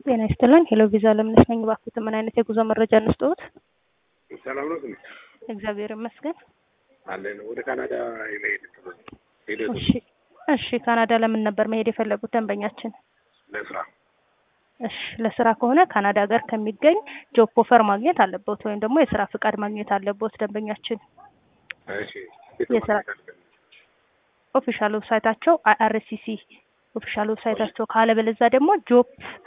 ጤና ይስጥልን። ሄሎ ቪዛ ለምነሽ ነኝ። እባክዎት ምን አይነት የጉዞ መረጃ እንስጥዎት? ሰላም ነው ግን እግዚአብሔር ይመስገን። አለን ወደ ካናዳ የመሄድ ሂደቱ እሺ፣ እሺ። ካናዳ ለምን ነበር መሄድ የፈለጉት ደንበኛችን? ለስራ እሺ፣ ለስራ ከሆነ ካናዳ ሀገር ከሚገኝ ጆብ ኦፈር ማግኘት አለበት ወይም ደግሞ የስራ ፍቃድ ማግኘት አለበት ደንበኛችን። እሺ የስራ ኦፊሻል ዌብሳይታቸው አይአርሲሲ ኦፊሻል ዌብሳይታቸው ካለበለዛ ደግሞ ጆብ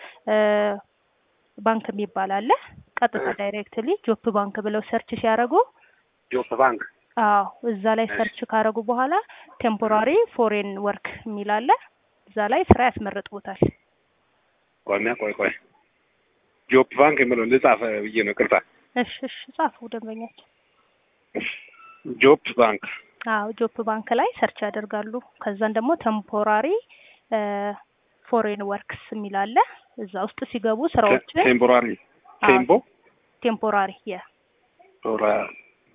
ባንክ የሚባል አለ። ቀጥታ ዳይሬክትሊ ጆብ ባንክ ብለው ሰርች ሲያደርጉ ጆብ ባንክ አዎ እዛ ላይ ሰርች ካደረጉ በኋላ ቴምፖራሪ ፎሬን ወርክ የሚል አለ። እዛ ላይ ስራ ያስመርጡታል። ቆሚያ ቆይ ቆይ ጆብ ባንክ የምለው ልጻፍ ብዬ ነው። ቅርታ እሺ እሺ ጻፉ ደንበኛችን። ጆብ ባንክ አዎ ጆብ ባንክ ላይ ሰርች ያደርጋሉ። ከዛን ደግሞ ቴምፖራሪ ፎሬን ወርክስ የሚል አለ። እዛ ውስጥ ሲገቡ ስራዎችን ቴምፖራሪ ቴምፖ ቴምፖራሪ የ ቶራ-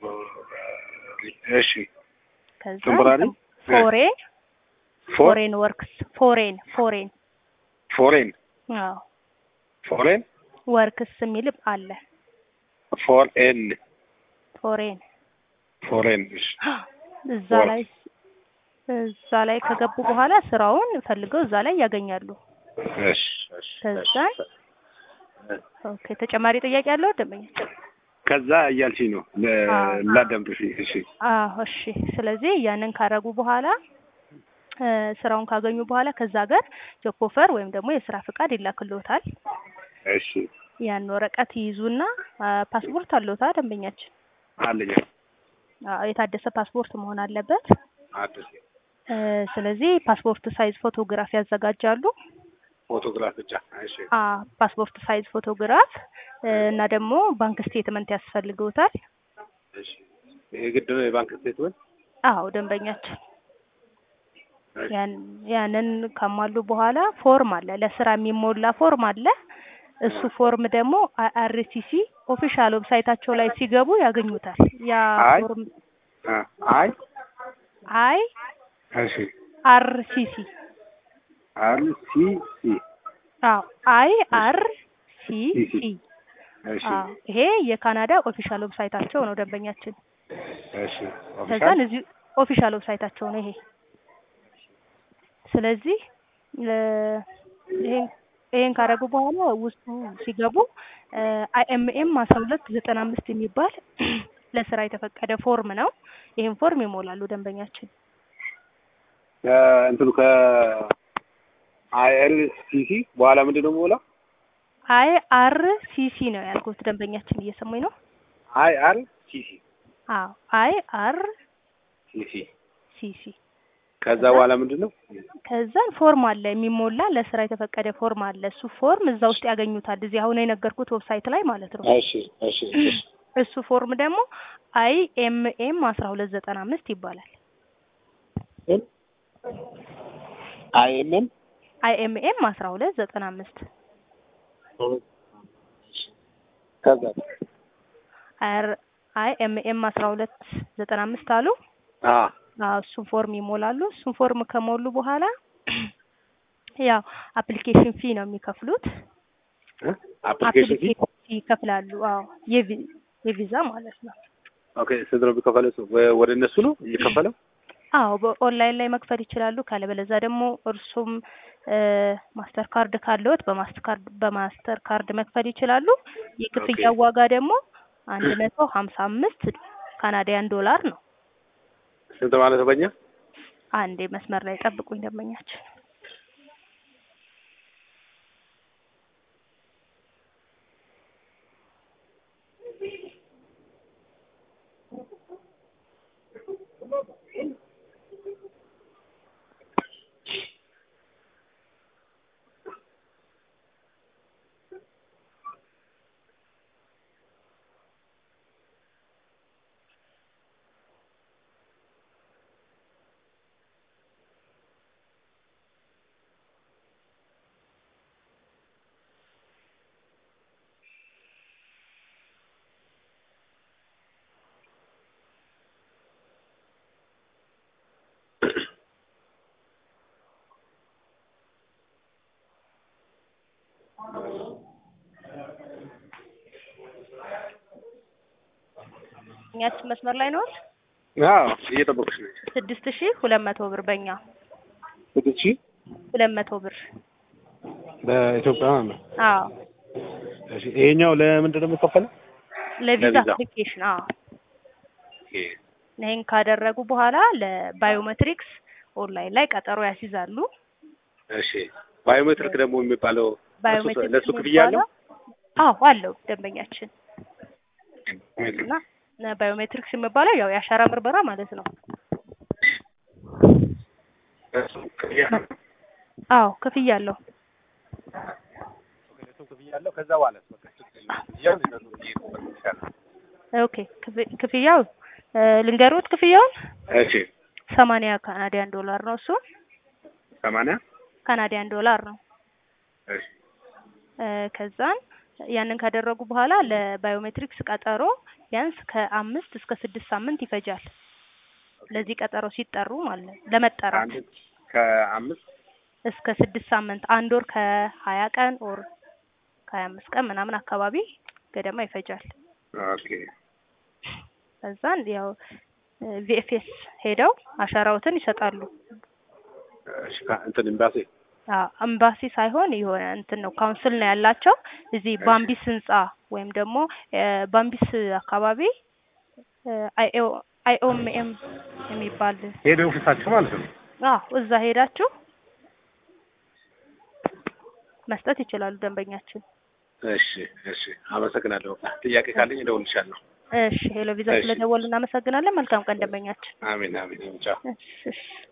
እሺ ከዛ ቴምፖራሪ ፎሬን ፎር ፎሬን ወርክስ ፎሬን ፎሬን ፎሬን አዎ ፎሬን ወርክስ የሚል አለ። ፎሬን ፎሬን ፎሬን እሺ እዛ ላይ እዛ ላይ ከገቡ በኋላ ስራውን ፈልገው እዛ ላይ ያገኛሉ። እሺ እሺ ከዛ ኦኬ ተጨማሪ ጥያቄ ያለው ደንበኛችን? ከዛ እያልሽኝ ነው ለ- አዎ። ላዳምጥሽ። እሺ አዎ እሺ። ስለዚህ ያንን ካረጉ በኋላ እ ስራውን ካገኙ በኋላ ከዛ ጋር ጆብ ኦፈር ወይም ደግሞ የስራ ፍቃድ ይላክልዎታል። እሺ ያን ወረቀት ይይዙና አ፣ ፓስፖርት አለዎታ ደንበኛችን? አለኝ አዎ የታደሰ ፓስፖርት መሆን አለበት። አዲስ እ ስለዚህ ፓስፖርት ሳይዝ ፎቶግራፍ ያዘጋጃሉ። ፎቶግራፍ ብቻ። እሺ አ ፓስፖርት ሳይዝ ፎቶግራፍ እ እና ደግሞ ባንክ ስቴትመንት ያስፈልገውታል። እሺ የግድ ነው የባንክ ስቴትመንት? አዎ ደንበኛችን ያን ያንን ካሟሉ በኋላ ፎርም አለ፣ ለስራ የሚሞላ ፎርም አለ። እሱ ፎርም ደግሞ አይአርሲሲ ኦፊሻል ዌብሳይታቸው ላይ ሲገቡ ያገኙታል። ያ አይ ፎርም አ አይ አይ እሺ አር ሲ ሲ አር ሲ ሲ አዎ አይ አር ሲ ሲ እሺ አዎ ይሄ የካናዳ ኦፊሻል ዌብሳይታቸው ነው ደንበኛችን። እሺ ከዛን ኦፊሻል እዚህ ኦፊሻል ዌብሳይታቸው ነው ይሄ። ስለዚህ እ ይሄን ይሄን ካደረጉ በኋላ ውስጡ ሲገቡ አይኤምኤም አስራ ሁለት ዘጠና አምስት የሚባል ለስራ የተፈቀደ ፎርም ነው። ይሄን ፎርም ይሞላሉ ደንበኛችን። እንትኑ ከ አይኤል ሲ ሲ በኋላ ምንድን ነው የምሞላው? አይ አር ሲ ሲ ነው ያልኩት ደንበኛችን እየሰሙኝ ነው? አይ አር ሲ ሲ አዎ አይ አር ሲ ሲ ሲ ሲ ከዛ በኋላ ምንድን ነው? ከዛን ፎርም አለ የሚሞላ ለስራ የተፈቀደ ፎርም አለ። እሱ ፎርም እዛ ውስጥ ያገኙታል። እዚህ አሁን የነገርኩት ዌብሳይት ላይ ማለት ነው። እሺ እሺ እሺ እሱ ፎርም ደግሞ አይ ኤም ኤም አስራ ሁለት ዘጠና አምስት ይባላል። አይ ኤም ኤም አይ ኤም ኤም አስራ ሁለት ዘጠና አምስት ከዛ አይ ኤም ኤም አስራ ሁለት ዘጠና አምስት አሉ። አ አዎ እሱን ፎርም ይሞላሉ። እሱን ፎርም ከሞሉ በኋላ ያው አፕሊኬሽን ፊ ነው የሚከፍሉት። አፕሊኬሽን ፊ አፕሊኬሽን ፊ ይከፍላሉ። አዎ የቪ- የቪዛ ማለት ነው። ኦኬ ስንት ነው የሚከፈለው? ወ- ወደ እነሱ ነው የሚከፈለው? አዎ በኦንላይን ላይ መክፈል ይችላሉ። ካለበለዛ ደግሞ እርሱም ማስተር ካርድ ካለዎት በማስተር ካርድ በማስተር ካርድ መክፈል ይችላሉ። የክፍያ ኦኬ። ዋጋ ደግሞ አንድ መቶ ሀምሳ አምስት ካናዳያን ዶላር ነው። ስንት ማለት ነው በእኛ? አንዴ መስመር ላይ ጠብቁኝ ደንበኛችን። እኛችን መስመር ላይ ነው አዎ እየጠበቁሽ ነው። ስድስት ሺ ሁለት መቶ ብር በእኛ ስድስት ሺህ ሁለት መቶ ብር በኢትዮጵያ ማለት ነው። አዎ እሺ ይሄኛው ለምንድን ነው የሚከፈለው? ለቪዛ ለቪዛ። አፕሊኬሽን አዎ ይሄን ካደረጉ በኋላ ለባዮሜትሪክስ ኦንላይን ላይ ቀጠሮ ያስይዛሉ። እሺ ባዮሜትሪክ ደግሞ የሚባለው ባዮሜትሪክስ ለሱ ክፍያ አለው? አዎ አለው ደንበኛችን እና ባዮሜትሪክስ የሚባለው ያው የአሻራ ምርመራ ማለት ነው። ለሱ ክፍያ አለው? አዎ ክፍያ አለው። ለሱ ክፍያ አለው። ከዛ በኋላ በቃ ክፍያው ሊነሱ ይችላል። ኦኬ ክፍ- ክፍያው እ ልንገሩት ክፍያውን እሺ ሰማንያ ካናዲያን ዶላር ነው እሱ ሰማንያ ካናዲያን ዶላር ነው። እሺ እ ከዛን ያንን ካደረጉ በኋላ ለባዮሜትሪክስ ቀጠሮ ቢያንስ ከአምስት እስከ ስድስት ሳምንት ይፈጃል። ለዚህ ቀጠሮ ሲጠሩ ማለት ነው ለመጠራት አንድ ከአምስት እስከ ስድስት ሳምንት አንድ ወር ከሀያ ቀን ኦር ከሀያ አምስት ቀን ምናምን አካባቢ ገደማ ይፈጃል። ኦኬ ከዛን ያው ቪኤፍኤስ ሄደው አሻራዎትን ይሰጣሉ። እሺ ካ- እንትን ኤምባሲ አዎ ኤምባሲ ሳይሆን የሆነ እንትን ነው ካውንስል ነው ያላቸው እዚህ ባምቢስ ህንጻ ወይም ደግሞ እ ባምቢስ አካባቢ አይኦኤም የሚባል ሄደ ኦፊሳቸው ማለት ነው። አዎ እዛ ሄዳችሁ መስጠት ይችላሉ ደንበኛችን። እሺ እሺ አመሰግናለሁ። ጥያቄ ካለኝ እደውልልሻለሁ። እሺ ሄሎ ቪዛ እሺ። ስለደወሉ እናመሰግናለን። መልካም ቀን ደንበኛችን። አሜን አሜን ቻው። እሺ እሺ